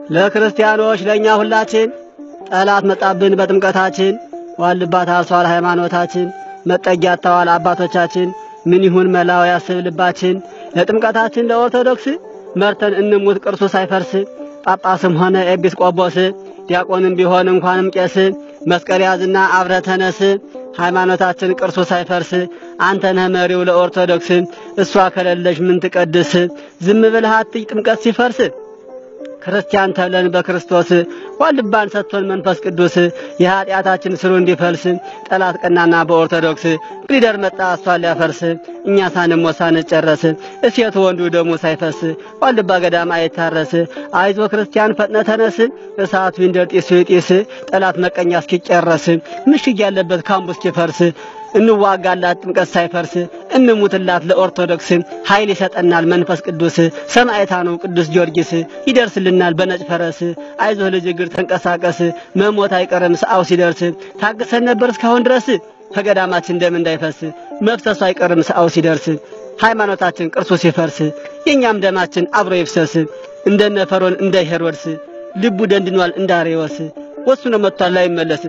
ለክርስቲያኖች ለእኛ ሁላችን ጠላት መጣብን በጥምቀታችን ዋልባ ታርሷል ሃይማኖታችን መጠጊያ አጥተዋል አባቶቻችን ምን ይሁን መላው ያስብ ልባችን ለጥምቀታችን ለኦርቶዶክስ መርተን እንሙት ቅርሱ ሳይፈርስ ጳጳስም ሆነ ኤጲስቆጶስ ዲያቆንም ቢሆን እንኳንም ቄስ መስቀል ያዝና አብረ ተነስ ሃይማኖታችን ቅርሱ ሳይፈርስ አንተ ነህ መሪው ለኦርቶዶክስ እሷ ከሌለሽ ምን ትቀድስ ዝም ብለህ አትይ ጥምቀት ሲፈርስ ክርስቲያን ተብለን በክርስቶስ ዋልባን ሰጥቶን መንፈስ ቅዱስ የኀጢአታችን ስሩ እንዲፈልስ ጠላት ቀናና በኦርቶዶክስ ግሊደር መጣ እሷን ሊያፈርስ እኛ ሳንሞት ሳንጨረስ እሴቱ ወንዱ ደሙ ሳይፈስ ዋልባ ገዳም አይታረስ አይዞ ክርስቲያን ፈጥነ ተነስ እሳቱ ይንደር ጢሱ ይጢስ ጠላት መቀኛ እስኪጨረስ ምሽግ ያለበት ካምቡ እስኪፈርስ እንዋጋላት ጥምቀት ሳይፈርስ እንሙትላት ለኦርቶዶክስ ኃይል ይሰጠናል መንፈስ ቅዱስ ሰማዕታ ነው ቅዱስ ጊዮርጊስ ይደርስልናል በነጭ ፈረስ አይዞህ ልጅ እግር ተንቀሳቀስ መሞት አይቀርም ሰዓው ሲደርስ ታግሰን ነበር እስካሁን ድረስ ከገዳማችን ደም እንዳይፈስ መፍሰሱ አይቀርም ሰዓው ሲደርስ ሃይማኖታችን ቅርሱ ሲፈርስ የእኛም ደማችን አብሮ ይፍሰስ እንደነ ፈሮን እንደ ሄሮድስ ልቡ ደንድኗል እንዳሬዎስ ወስኖ መጥቷል ላይመለስ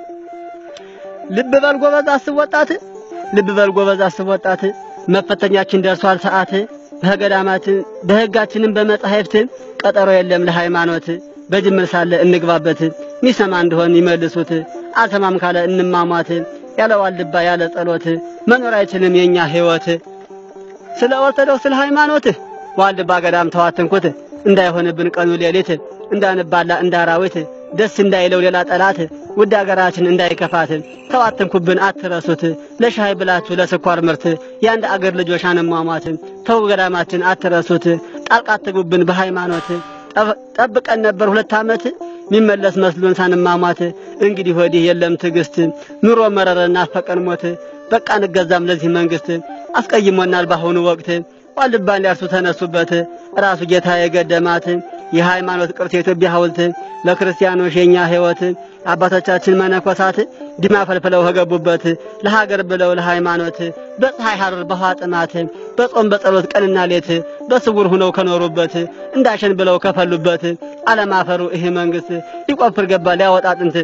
ልብ በል ጎበዝ አስብ ወጣት ልብ በል ጎበዝ አስብ ወጣት መፈተኛችን ደርሷል ሰዓት በገዳማችን በሕጋችንም በመጻሕፍት ቀጠሮ የለም ለሃይማኖት በጅምር ሳለ እንግባበት ሚሰማ እንደሆን ይመልሱት አልሰማም ካለ እንማሟት ያለ ዋልባ ያለ ጸሎት መኖር አይችልም የኛ ሕይወት ስለ ኦርቶዶክስ ስለ ሃይማኖት ዋልባ ገዳም ተዋትንኩት እንዳይሆንብን ቀኑ ሌሊት እንዳንባላ እንዳራዊት ደስ እንዳይለው ሌላ ጠላት ውድ አገራችን እንዳይከፋት ተዋትንኩብን አትረሱት ለሻይ ብላችሁ ለስኳር ምርት የአንድ አገር ልጆች አንሟሟት ተው ገዳማችን አትረሱት ጣልቃ አትጉብን በሃይማኖት ጠብቀን ነበር ሁለት ዓመት ሚመለስ መስሎን ሳንማሟት እንግዲህ ወዲህ የለም ትዕግስት ኑሮ መረረና አፈቀን ሞት በቃ እንገዛም ለዚህ መንግስት አስቀይሞናል ባሁኑ ወቅት ዋልባን ሊያርሱ ተነሱበት ራሱ ጌታ የገደማት የሃይማኖት ቅርስ የኢትዮጵያ ሐውልት ለክርስቲያኖች የኛ ሕይወት አባቶቻችን መነኮሳት ዲማ ፈልፍለው ከገቡበት ለሀገር ብለው ለሃይማኖት በፀሐይ ሐሩር በውሃ ጥማት በጾም በጸሎት ቀንና ሌት በስውር ሁነው ከኖሩበት እንዳሸን ብለው ከፈሉበት አለማፈሩ ይህ መንግስት ሊቆፍር ገባ ሊያወጣ ጥንት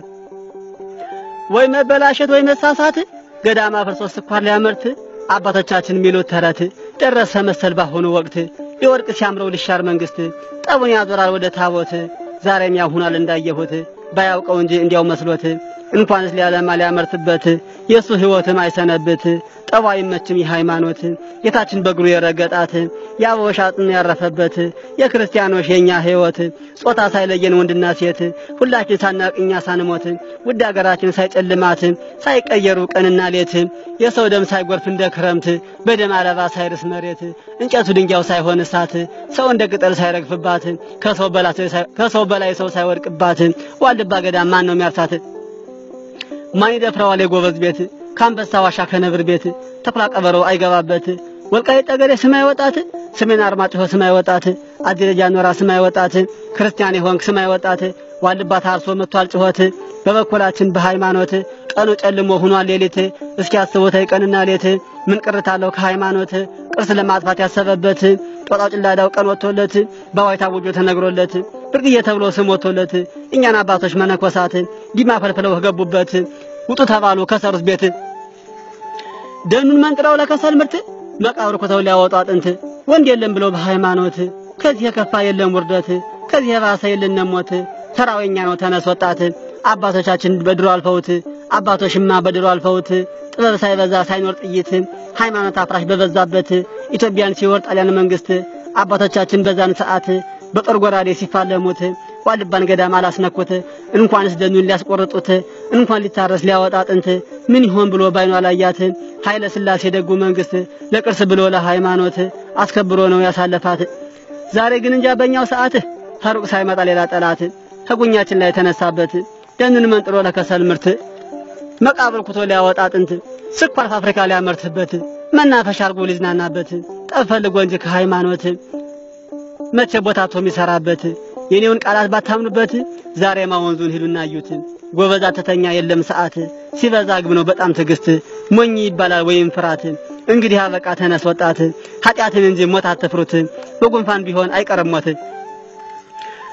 ወይ መበላሸት ወይ መሳሳት ገዳማ ፍርሶ ስኳር ሊያመርት አባቶቻችን ሚሉት ተረት ደረሰ መሰል ባሁኑ ወቅት ሊወድቅ ሲያምረው ልሻር መንግስት ጠቡን ያዞራል ወደ ታቦት ዛሬም ያው ሆኗል እንዳየሁት ባያውቀው እንጂ እንዲያው መስሎት እንኳንስ ሊያለማ ሊያመርትበት የእሱ ሕይወትም አይሰነብት ጠቡ አይመችም የሃይማኖት ጌታችን በእግሩ የረገጣት የአበቦች አጥም ያረፈበት የክርስቲያኖች የእኛ ሕይወት ጾታ ሳይለየን ወንድና ሴት ሁላችን ሳናቅ እኛ ሳንሞት ውድ አገራችን ሳይጨልማት ሳይቀየሩ ቀንና ሌት የሰው ደም ሳይጎርፍ እንደ ክረምት በደም አለባ ሳይርስ መሬት እንጨቱ ድንጋዩ ሳይሆን እሳት ሰው እንደ ቅጠል ሳይረግፍባት ከሰው በላይ ሰው ሳይወድቅባት ዋልባ ገዳም ማን ነው የሚያርሳት? ማን ይደፍረዋል የጎበዝ ቤት ከአንበሳ ዋሻ ከነብር ቤት ተኩላ ቀበሮ አይገባበት ወልቃይት ጠገዴ ስማይ ወጣት ሰሜን አርማጭሆ ስማይ ወጣት አዲረጃ ኖራ ስማይ ወጣት ክርስቲያን የሆንክ ስማይ ወጣት ዋልባ ታርሶ መጥቷል ጭሆት በበኩላችን በሃይማኖት ቀኑ ጨልሞ ሆኗል ሌሊት እስኪ አስቡት ቀንና ሌት ምን ቅርታለው ከሃይማኖት ቅርስ ለማጥፋት ያሰበበት ጦጣው ጭላዳው ቀን ወጥቶለት በዋይታ ውጆ ተነግሮለት ብርቅዬ ተብሎ ስም ወጥቶለት እኛን አባቶች መነኮሳት ዲማ ፈልፍለው ከገቡበት ውጡ ተባሉ ከሰሩት ቤት ደኑን መንጥረው ለከሰል ምርት መቃብር ኮተው ሊያወጡ አጥንት ወንድ የለም ብሎ በሃይማኖት ከዚህ የከፋ የለም ውርደት ከዚህ የባሰ የለም ሞት ተራው የኛ ነው ተነስ ወጣት አባቶቻችን በድሮ አልፈውት አባቶችማ በድሮ አልፈውት ጥበብ ሳይበዛ ሳይኖር ጥይት ሃይማኖት አፍራሽ በበዛበት ኢትዮጵያን ሲወር ጣሊያን መንግስት አባቶቻችን በዛን ሰዓት በጦር ጎራዴ ሲፋለሙት ዋልባን ገዳም አላስነኩት እንኳንስ ደኑን ሊያስቆርጡት እንኳን ሊታረስ ሊያወጣ ጥንት ምን ይሆን ብሎ ባይኗ ላያት ኃይለ ሥላሴ ደጉ መንግስት ለቅርስ ብሎ ለሃይማኖት አስከብሮ ነው ያሳለፋት። ዛሬ ግን እንጃ በእኛው ሰዓት ከሩቅ ሳይመጣ ሌላ ጠላት ከጉኛችን ላይ ተነሳበት ደንን መንጥሮ ለከሰል ምርት መቃብር ኩቶ ሊያወጣ ጥንት ስኳር ፋብሪካ ሊያመርትበት መናፈሻ አርጎ ሊዝናናበት ጠብ ፈልጎ እንጂ ከሃይማኖት መቼ ቦታቶ የሚሰራበት የኔውን ቃላት ባታምኑበት ዛሬማ ወንዙን ሂዱና እዩት። ጎበዝ አተተኛ የለም ሰዓት ሲበዛ ግብ ነው በጣም ትዕግስት ሞኝ ይባላል ወይም ፍራት። እንግዲህ አበቃ ተነስ ወጣት ኃጢአትን እንጂ ሞት አትፍሩት። በጉንፋን ቢሆን አይቀርም ሞት።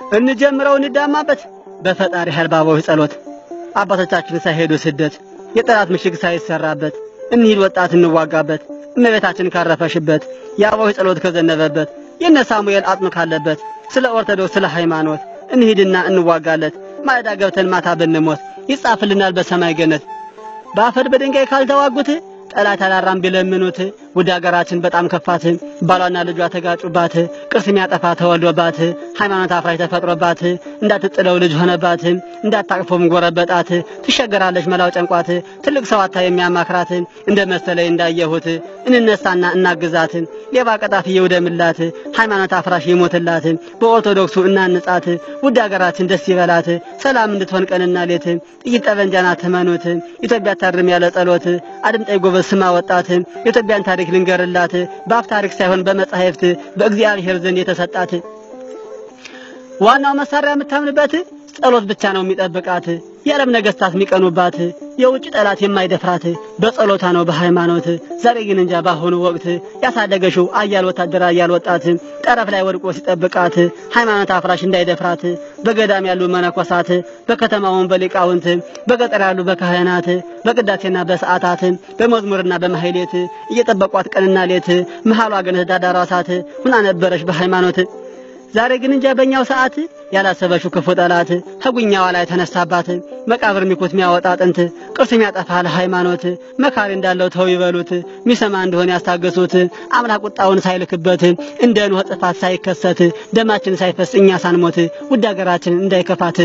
እንጀምረው እንዳማበት በፈጣሪ ኃይል ባቦች ጸሎት አባቶቻችን ሳይሄዱ ስደት የጠላት ምሽግ ሳይሰራበት እንሂድ ወጣት እንዋጋበት እመቤታችን ካረፈሽበት የአቦች ጸሎት ከዘነበበት የነ ሳሙኤል አጽም ካለበት ስለ ኦርቶዶክስ ስለ ሃይማኖት እንሂድና እንዋጋለት ማለዳ ገብተን ማታ ብንሞት ይጻፍልናል በሰማይ ገነት በአፈር በድንጋይ ካልተዋጉት ጠላት አላራም ቢለምኑት ወደ አገራችን በጣም ከፋት ባሏና ልጇ ተጋጩባት ቅርስ የሚያጠፋ ተወልዶባት ሃይማኖት አፍራሽ ተፈጥሮባት እንዳትጥለው ልጅ ሆነባት እንዳታቅፎም ጎረበጣት ትሸገራለች መላው ጨንቋት ትልቅ ሰው አታ የሚያማክራት እንደ መሰለኝ እንዳየሁት እንነሳና እናግዛት ሌባ ቀጣፊ ይውደምላት ሃይማኖት አፍራሽ ይሞትላት በኦርቶዶክሱ እናንጻት ውድ አገራችን ደስ ይበላት ሰላም እንድትሆን ቀንና ሌት ጥይት ጠበንጃና ትመኑት ኢትዮጵያ ታርም ያለ ጸሎት አድምጠይ ጎበዝ ስማ ወጣት የኢትዮጵያን ታሪክ ልንገርላት በአፍ ታሪክ ሳይሆን በመጻሕፍት በእግዚአብሔር ዘንድ የተሰጣት ዋናው መሳሪያ የምታምንበት ጸሎት ብቻ ነው የሚጠብቃት የዓለም ነገስታት የሚቀኑባት የውጭ ጠላት የማይደፍራት በጸሎታ ነው በሃይማኖት ዛሬ ግን እንጃ ባሁኑ ወቅት ያሳደገሽው አያል ወታደር አያል ወጣት ጠረፍ ላይ ወድቆ ሲጠብቃት ሃይማኖት አፍራሽ እንዳይደፍራት በገዳም ያሉ መነኮሳት በከተማውን በሊቃውንት በገጠር ያሉ በካህናት በቅዳሴና በሰዓታት በመዝሙርና በማህሌት እየጠበቋት ቀንና ሌት መሃሏ ግን ዳዳሯ እሳት ሁና ነበረች በሃይማኖት ዛሬ ግን እንጃ በእኛው ሰዓት ያላሰበሽው ክፉ ጠላት ከጉኛዋ ላይ ተነሳባት መቃብር ሚኩት ሚያወጣ ጥንት ቅርስ ሚያጠፋ ለሃይማኖት መካሪ እንዳለው ተው ይበሉት ሚሰማ እንደሆነ ያስታገሱት አምላክ ቁጣውን ሳይልክበት እንደ ኖህ ጥፋት ሳይከሰት ደማችን ሳይፈስ እኛ ሳንሞት ውድ አገራችን እንዳይከፋት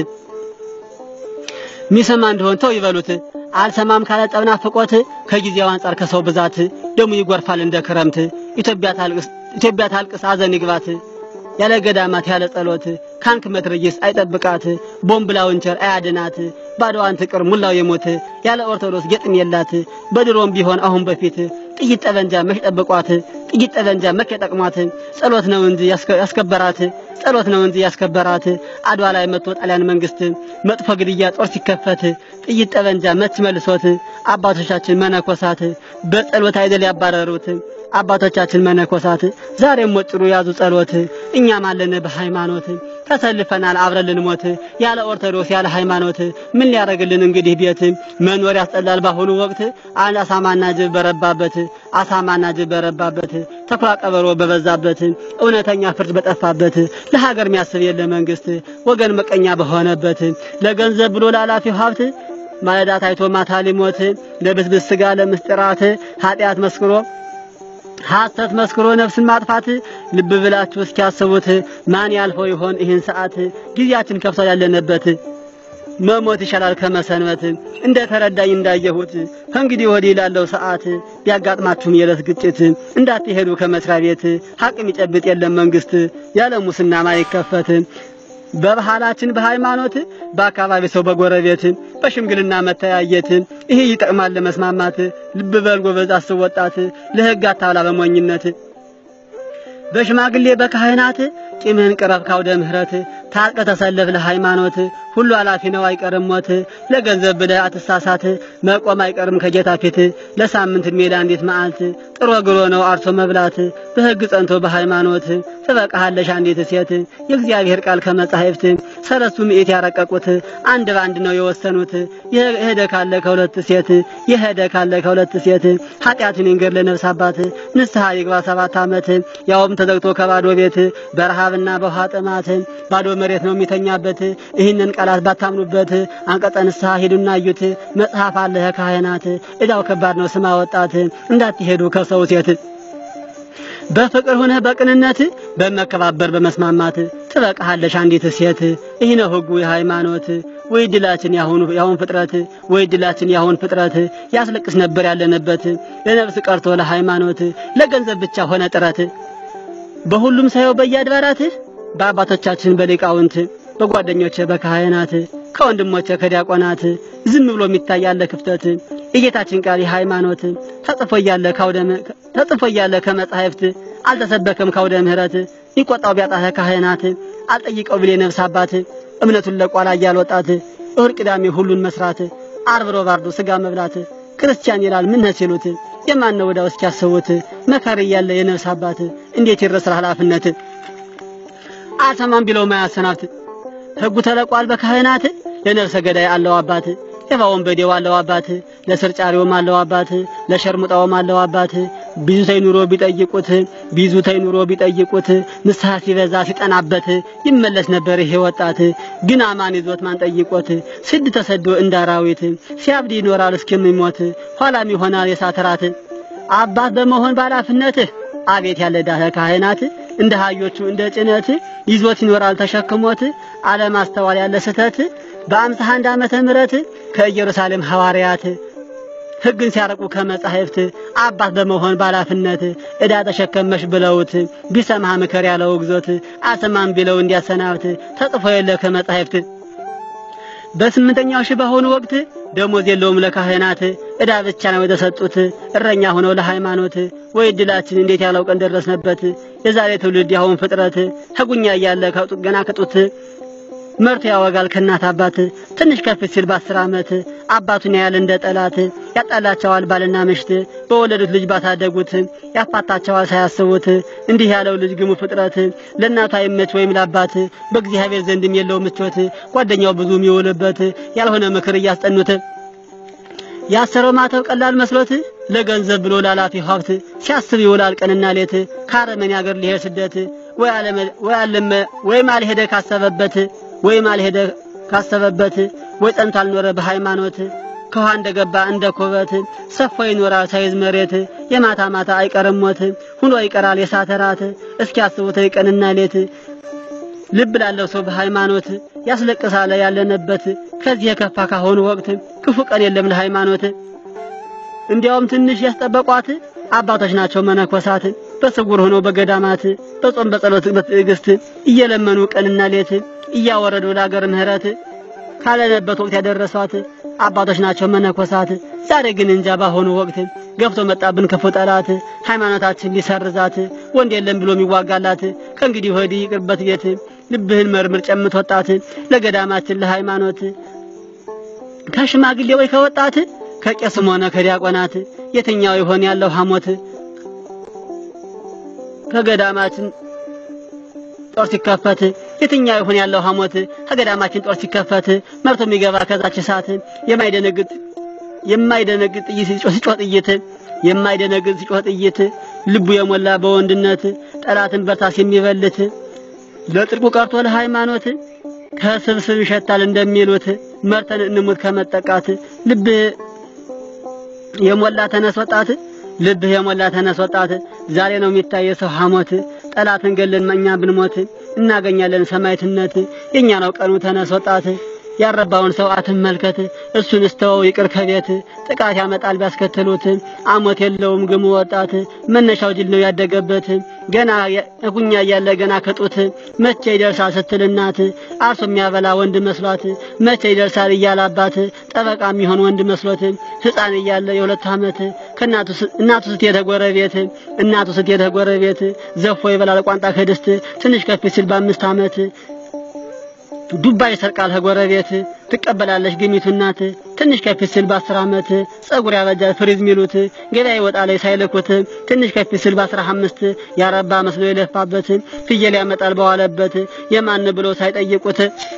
ሚሰማ እንደሆን ተው ይበሉት አልሰማም ካለ ጠብና ፍቆት ከጊዜው አንጻር ከሰው ብዛት ደሙ ይጎርፋል እንደ ክረምት ኢትዮጵያ ታልቅስ ኢትዮጵያ ታልቅስ አዘን ይግባት ያለ ገዳማት ያለ ጸሎት ካንክ መትረየስ አይጠብቃት ቦምብ ላውንቸር አያድናት ባዶዋን ትቅር ሙላው የሞት ያለ ኦርቶዶክስ ጌጥም የላት በድሮም ቢሆን አሁን በፊት ጥይት ጠበንጃ መች ጠብቋት ጥይት ጠበንጃ መች የጠቅሟት ጸሎት ነው እንጂ ያስከበራት ጸሎት ነው እንጂ ያስከበራት አድዋ ላይ መጥቶ ጣሊያን መንግስት መጥፎ ግድያ ጦር ሲከፈት ጥይት ጠበንጃ መች መልሶት አባቶቻችን መነኮሳት በጸሎት አይደል ያባረሩት አባቶቻችን መነኮሳት ዛሬም ወጥሩ ያዙ ጸሎት እኛም አለን በሃይማኖት ተሰልፈናል አብረን ልንሞት ያለ ኦርቶዶክስ ያለ ሃይማኖት ምን ሊያደርግልን እንግዲህ ቤት መኖር ያስጠላል ባሁኑ ወቅት አንድ አሳማና ጅብ በረባበት አሳማና ጅብ በረባበት ተኩላ ቀበሮ በበዛበት እውነተኛ ፍርድ በጠፋበት ለሀገር የሚያስብ የለ መንግስት ወገን መቀኛ በሆነበት ለገንዘብ ብሎ ላላፊው ሀብት ማለዳ ታይቶ ማታ ሊሞት ለብስብስ ስጋ ለምስጢራት ኃጢአት መስክሮ ሐሰት መስክሮ ነፍስን ማጥፋት ልብ ብላችሁ እስኪያስቡት ማን ያልፈው ይሆን ይህን ሰዓት ጊዜያችን ከፍቷል ያለንበት መሞት ይሻላል ከመሰንበት እንደ ተረዳኝ እንዳየሁት ከእንግዲህ ወዲህ ላለው ሰዓት ቢያጋጥማችሁም የዕለት ግጭት እንዳትሄዱ ከመስሪያ ቤት ሐቅም ይጨብጥ የለም መንግስት ያለ ሙስና ማይከፈት በባህላችን በሃይማኖት በአካባቢ ሰው በጎረቤት በሽምግልና መተያየት ይሄ ይጠቅማል ለመስማማት ልብ በል ጎበዝ አስብ ወጣት ለሕግ አታብላ በሞኝነት በሽማግሌ በካህናት ቂምህን ቅረብ ካውደ ምሕረት ታጥቀ ተሰለፍ ለሃይማኖት ሁሉ ኃላፊ ነው አይቀርም ሞት ለገንዘብ ብለህ አትሳሳት መቆም አይቀርም ከጌታ ፊት ለሳምንት ዕድሜ ለአንዲት መዓልት ጥሮ ግሮ ነው አርሶ መብላት በሕግ ጸንቶ በሃይማኖት ትበቃሃለሽ አንዲት ሴት የእግዚአብሔር ቃል ከመጻሕፍት ሰለስቱ ምዕት ያረቀቁት አንድ በአንድ ነው የወሰኑት የሄደ ካለ ከሁለት ሴት የሄደ ካለ ከሁለት ሴት ኃጢአቱን ይንገር ለነፍስ አባት ንስሐ ይግባ ሰባት ዓመት ያውም ተዘግቶ ከባዶ ቤት በረሃብና በውሃ ጥማት ባዶ መሬት ነው የሚተኛበት ይህንን ቃላት ባታምኑበት አንቀጸ ንስሐ ሂዱና እዩት መጽሐፍ አለ ካህናት እዳው ከባድ ነው ስማ ወጣት እንዳትሄዱ ከሰው ሴት በፍቅር ሆነህ በቅንነት በመከባበር በመስማማት ትበቃሃለሽ አንዲት ሴት ይህ ነው ሕጉ የሃይማኖት ወይ ድላችን ያሁን ያሁን ፍጥረት ወይ ድላችን ያሁን ፍጥረት ያስለቅስ ነበር ያለንበት ለነፍስ ቀርቶ ለሃይማኖት ለገንዘብ ብቻ ሆነ ጥረት በሁሉም ሳየው በየአድባራት በአባቶቻችን በሊቃውንት በጓደኞቼ በካህናት ከወንድሞቼ ከዲያቆናት ዝም ብሎ የሚታይ ያለ ክፍተት የጌታችን ቃል የሃይማኖት ተጽፎ እያለ ካውደ ተጽፎ እያለ ከመጻሕፍት አልተሰበከም ካውደ ምሕረት ይቆጣው ቢያጣ ካህናት አልጠይቀው ብሌ ነፍስ አባት እምነቱን ለቋላ እያልወጣት እሁድ ቅዳሜ ሁሉን መስራት ዓርብ ሮብ አርዶ ስጋ መብላት ክርስቲያን ይላል ምን ሲሉት የማን ነው ወዳው እስኪያስቡት መካሪ እያለ የነፍስ አባት እንዴት ይረሳል ኃላፊነት አልሰማም ቢለው ማያሰናብት ሕጉ ተለቋል በካህናት ለነፍሰ ገዳይ አለው አባት የፋ ወንበዴው አለው አባት ለስር ጫሪውም አለው አባት ለሸርሙጣውም አለው አባት ብዙ ተይ ኑሮ ቢጠይቁት ብዙ ተይ ኑሮ ቢጠይቁት ንስሐ ሲበዛ ሲጠናበት ይመለስ ነበር ይሄ ወጣት ግን አማን ይዞት ማን ጠይቆት ስድ ተሰዶ እንዳራዊት ሲያብድ ይኖራል እስከሚሞት ኋላም ይሆናል የሳትራት አባት በመሆን ባላፍነትህ አቤት ያለ ዳህ ካህናት እንደ ሃዮቹ እንደ ጭነት ይዞት ይኖራል ተሸክሞት አለማስተዋል ያለ ስተት በአምሳ አንድ ዓመተ ምህረት ከኢየሩሳሌም ሐዋርያት ሕግን ሲያረቁ ከመጻሕፍት አባት በመሆን ባላፍነት ዕዳ ተሸከመሽ ብለውት ቢሰማህ ምከር ያለው ግዞት አሰማም ቢለው እንዲያሰናብት ተጽፎ የለ ከመጻሕፍት በስምንተኛው ሺህ በሆኑ ወቅት ደሞዝ የለውም ለካህናት ዕዳ ብቻ ነው የተሰጡት እረኛ ሆነው ለሃይማኖት ወይ እድላችን እንዴት ያለው ቀን ደረስነበት የዛሬ ትውልድ ያሁን ፍጥረት ሕጉኛ እያለ ከጡት ገና ከጡት መርቶ ያወጋል ከእናት አባት ትንሽ ከፍ ሲል በአስር ዓመት አባቱን ያያል እንደ ጠላት ያጣላቸዋል ባልና ምሽት በወለዱት ልጅ ባሳደጉት ያፋታቸዋል ሳያስቡት እንዲህ ያለው ልጅ ግሙ ፍጥረት ለእናቱ አይመች ወይም ለአባት በእግዚአብሔር ዘንድም የለው ምቾት ጓደኛው ብዙ የሚውልበት ያልሆነ ምክር እያስጠኑት ያሰረው ማተብ ቀላል መስሎት ለገንዘብ ብሎ ላላፊ ሀብት ሲያስብ ይውላል ቀንና ሌት ከአረመኔ አገር ሊሄድ ስደት ወይ አለመ ወይ አለመ ወይም አልሄደ ካሰበበት ወይም አልሄደ ካሰበበት ወይ ጸንቶ አልኖረ በሃይማኖት ከውሃ እንደገባ እንደ ኮበት ሰፎ ይኖራል ሳይዝ መሬት የማታ ማታ አይቀርም ሞት ሁኖ ይቀራል የሳተራት እስኪያስቡት ቀንና ሌት ልብ ላለው ሰው በሃይማኖት ያስለቅሳለ ያለነበት ከዚህ የከፋ ካሁኑ ወቅት ክፉ ቀን የለም ለሃይማኖት እንዲያውም ትንሽ ያስጠበቋት አባቶች ናቸው መነኮሳት በስውር ሆነው በገዳማት በጾም በጸሎት በትዕግስት እየለመኑ ቀንና ሌት እያወረዱ ለአገር ምህረት ካለነበት ወቅት ያደረሷት አባቶች ናቸው መነኮሳት። ዛሬ ግን እንጃ ባሆኑ ወቅት ገብቶ መጣብን ክፉ ጠላት ሃይማኖታችን ሊሰርዛት ወንድ የለም ብሎ የሚዋጋላት ከእንግዲህ ወዲህ ይቅርበት ቤት ልብህን መርምር ጨምት ወጣት ለገዳማችን ለሃይማኖት ከሽማግሌ ወይ ከወጣት ከቄስም ሆነ ከዲያቆናት የትኛው ይሆን ያለው ሐሞት ከገዳማችን ጦር ሲከፈት የትኛው ይሆን ያለው ሐሞት ከገዳማችን ጦር ሲከፈት መርቶ የሚገባ ከዛች እሳት የማይደነግጥ የማይደነግጥ ጥይት ሲጮህ ጥይት የማይደነግጥ ሲጮህ ጥይት ልቡ የሞላ በወንድነት ጠላትን በርታስ የሚበልት ለጥልቁ ቀርቶ ለሃይማኖት ከስብስብ ይሸታል እንደሚሉት መርተን እንሙት ከመጠቃት ልብህ የሞላ ተነስ ወጣት ልብህ የሞላ ተነስ ወጣት ዛሬ ነው የሚታየ ሰው ሐሞት ጠላትን ገለን እኛ ብንሞት እናገኛለን ሰማዕትነት የኛ ነው ቀኑ ተነስ ወጣት ያረባውን ሰው አትመልከት እሱን እስተወው ይቅር ከቤት ጥቃት ያመጣል ቢያስከትሉት አሞት የለውም ግሙ ወጣት መነሻው ጅል ነው ያደገበት ገና እጉኛ እያለ ገና ከጡት መቼ ይደርሳል ስትል እናት አርሶ የሚያበላ ወንድ መስሏት መቼ ይደርሳል እያለ አባት ጠበቃ የሚሆን ወንድ መስሎት ሕፃን እያለ የሁለት ዓመት ከእናቱ እናቱ ስትሄድ ጎረቤት እናቱ ስትሄድ ጎረቤት ዘፎ ይበላል ቋንጣ ከድስት ትንሽ ከፍ ሲል በአምስት ዓመት ዱባ ይሰርቃል ከጎረቤት ትቀበላለች ግሚቱ እናት ትንሽ ከፍ ሲል በአስር ዓመት ጸጉር ያበጃል ፍሪዝ ሚሉት ገበያ ይወጣል ሳይልኩት ትንሽ ከፍ ሲል በአስራ አምስት ያረባ መስሎ የለፋበት ፍየል ያመጣል በዋለበት የማን ብሎ ሳይጠይቁት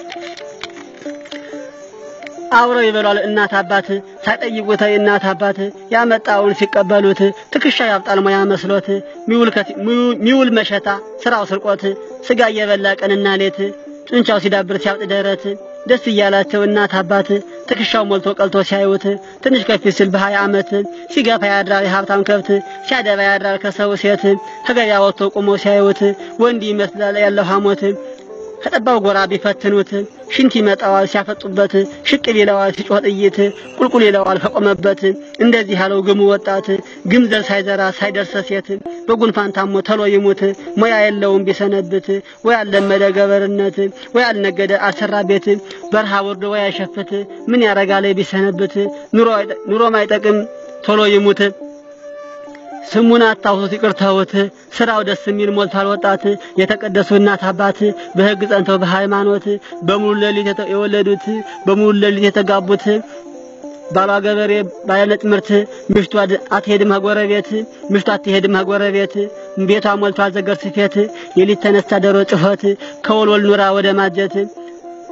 አብረው ይበሏል እናት አባት ሳይጠይቁት እናት አባት ያመጣውን ሲቀበሉት ትከሻ ያብጣል ሙያ መስሎት ሚውል መሸታ ስራው ስርቆት ስጋ እየበላ ቀንና ሌት ጡንቻው ሲዳብር ሲያብጥ ደረት ደስ እያላቸው እናት አባት ትከሻው ሞልቶ ቀልቶ ሲያዩት ትንሽ ከፍ ሲል በሀያ ዓመት ሲገፋ ያድራል የሀብታም ከብት ሲያደባ ያድራል ከሰው ሴት ከገበያ ወጥቶ ቁሞ ሲያዩት ወንድ ይመስላል ያለው ሐሞት ከጠባው ጎራ ቢፈትኑት ሽንት ይመጣዋል ሲያፈጡበት ሽቅብ ይለዋል ሲጮህ ጥይት ቁልቁል ይለዋል ከቆመበት እንደዚህ ያለው ግሙ ወጣት ግምዘል ሳይዘራ ሳይደርስ ሴት በጉንፋን ታሞ ተሎ ይሙት ሙያ የለውም ቢሰነብት ወይ አልለመደ ገበርነት ወይ አልነገደ አልሰራ ቤት በረሃ ወርዶ ወይ አይሸፍት ምን ያረጋል ቢሰነብት ኑሮ ማይጠቅም ቶሎ ይሙት ስሙን አታውሱት ይቅርተውት ስራው ደስ የሚል ሞልቷል ወጣት የተቀደሱ እናት አባት በሕግ ጸንተው በሃይማኖት በሙሉ ሌሊት የወለዱት በሙሉ ሌሊት የተጋቡት ባሏ ገበሬ ባለነጭ ምርት ምሽቱ አትሄድም ከጎረቤት ምሽቱ አትሄድም ከጎረቤት ቤቷ ሞልቷል ዘገር ስፌት የሊት ተነስታ ዶሮ ጭሆት ከወልወል ኑራ ወደ ማጀት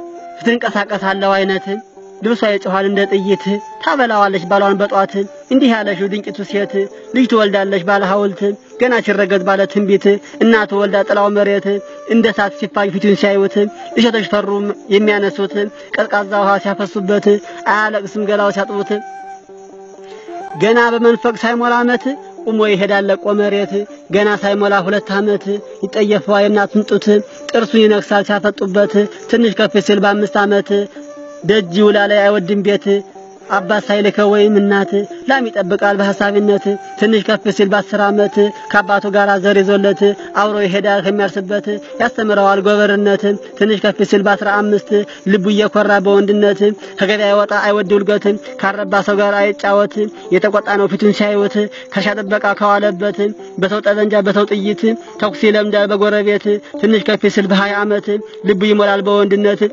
ትንቀሳቀሳለው አይነት ልብሷ ይጮኻል እንደ ጥይት ታበላዋለች ባሏን በጧት እንዲህ ያለሽው ድንቂቱ ሴት ልጅ ትወልዳለች ባለ ሐውልት ገና ሲረገዝ ባለ ትንቢት እናቱ ወልዳ ጥላው መሬት እንደ ሳት ሲፋጅ ፊቱን ሲያዩት እሸቶች ፈሩ የሚያነሱት ቀዝቃዛ ውሃ ሲያፈሱበት አያለቅስም ገላው ሲያጥቡት ገና በመንፈቅ ሳይሞላ ዓመት ቁሞ ይሄዳል ለቆ መሬት ገና ሳይሞላ ሁለት ዓመት ይጠየፈዋ የእናቱን ጡት ጥርሱን ይነክሳል ሲያፈጡበት ትንሽ ከፍ ሲል በአምስት ዓመት ደጅ ውላ ላይ አይወድም ቤት አባት ሳይልከው ወይም እናት ላም ይጠብቃል በሐሳቢነት ትንሽ ከፍ ሲል በአስር ዓመት ከአባቱ ጋር ዘር ይዞለት አብሮ ይሄዳል ከሚያርስበት ያስተምረዋል ጎበርነት ትንሽ ከፍ ሲል በአስራ አምስት ልቡ እየኮራ በወንድነት ከገበያ ይወጣ አይወድ ውልገት ካረባ ሰው ጋር አይጫወት የተቆጣ ነው ፊቱን ሲያዩት ከሻ ጥበቃ ከዋለበት በሰው ጠበንጃ በሰው ጥይት ተኩስ ይለምዳል በጎረቤት ትንሽ ከፍ ሲል በሀያ ዓመት ልቡ ይሞላል በወንድነት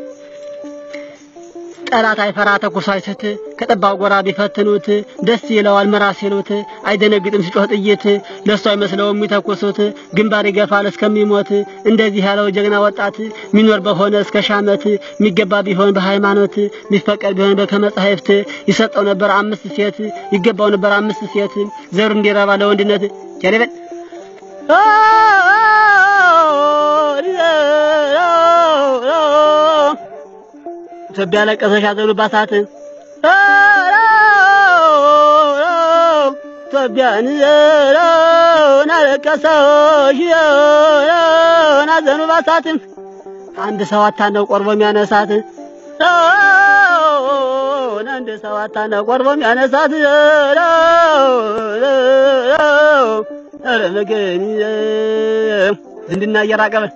ጠላት አይፈራ ተኩሶ አይስት ከጠባው ጎራ ቢፈትኑት ደስ ይለዋል መራ ሲሉት አይደነግጥም ሲጮህ ጥይት ለሱ አይመስለውም የሚተኩሱት ግንባር ይገፋል እስከሚሞት እንደዚህ ያለው ጀግና ወጣት ሚኖር በሆነ እስከ ሻመት የሚገባ ቢሆን በሃይማኖት ሚፈቀድ ቢሆን ከመጻሕፍት ይሰጠው ነበር አምስት ሴት ይገባው ነበር አምስት ሴት ዘሩ እንዲረባ ለወንድነት ጀለበል ኢትዮጵያ ለቀሰሽ ያዘኑባት ሰዓት ኢትዮጵያን ናለቀሰሽ ናዘኑባት ሰዓት አንድ ሰው አታነው ቆርቦ የሚያነሳት አንድ ሰው አታነው ቆርቦ የሚያነሳት ኧረ መገን ዝንድና እየራቀበን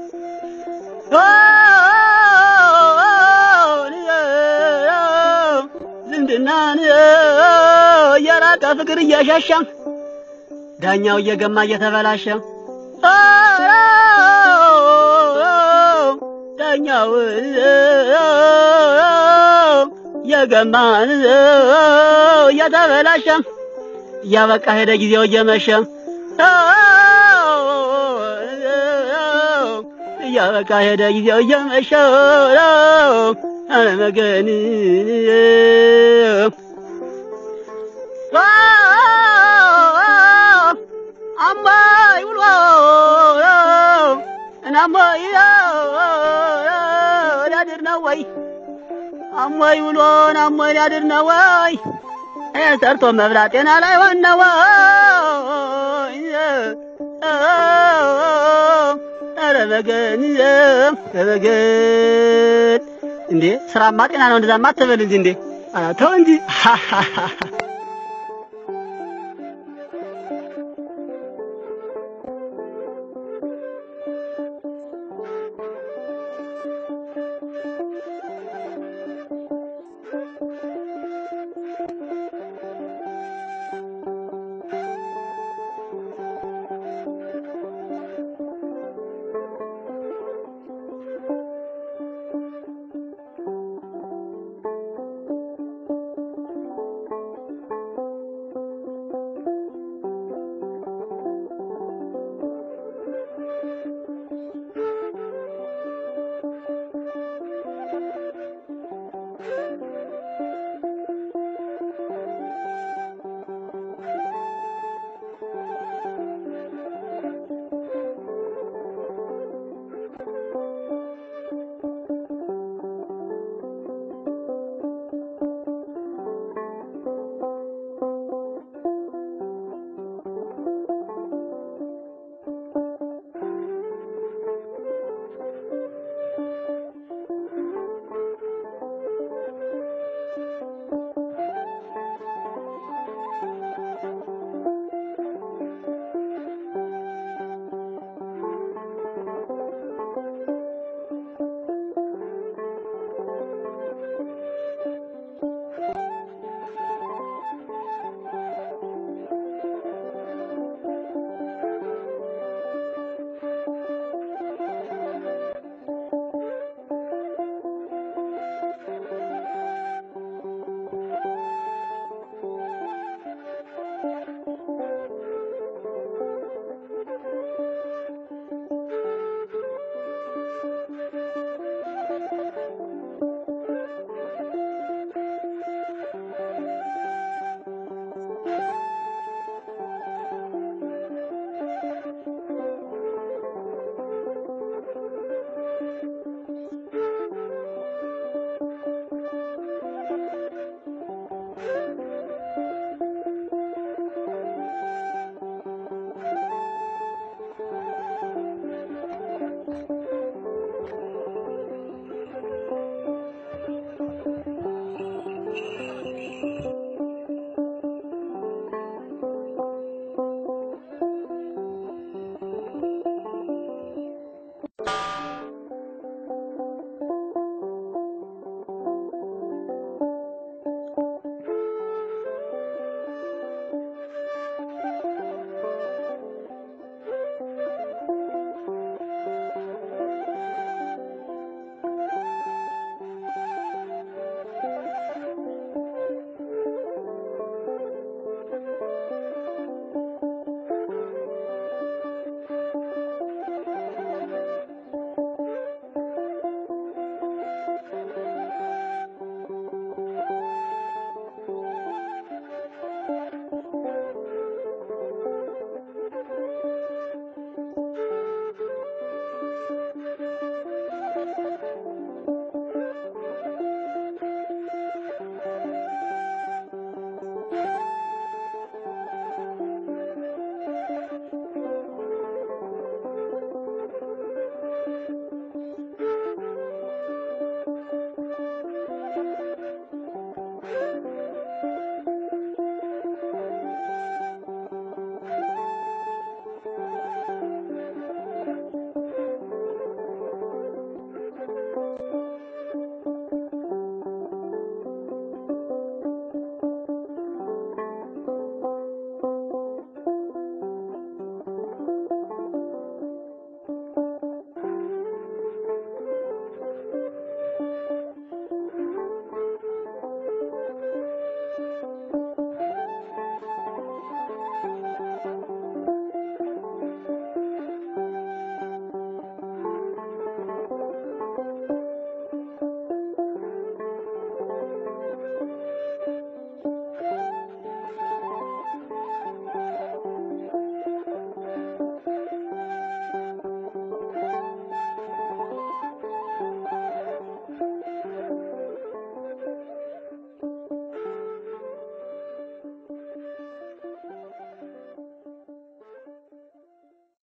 ዝምድናን እየራቀ ፍቅር እየሸሸ ዳኛው እየገማ እየተበላሸ ዳኛው እየገማ እየተበላሸ እያበቃ ሄደ ጊዜው እየመሸ እያበቃ ሄደ ጊዜው እየመሸ አለመገን አማይ ውሎ እናማይ ሊያድር ነው ወይ አሞይ ውሎን አሞይ ሊያድር ነው ወይ ሰርቶ መብላት ጤና ላይ ሆን ነው ወይ ኧረ በገን በገን እንዴ ስራማ ጤና ነው። እንደዛማ አትበል እንጂ እንዴ ተው እንጂ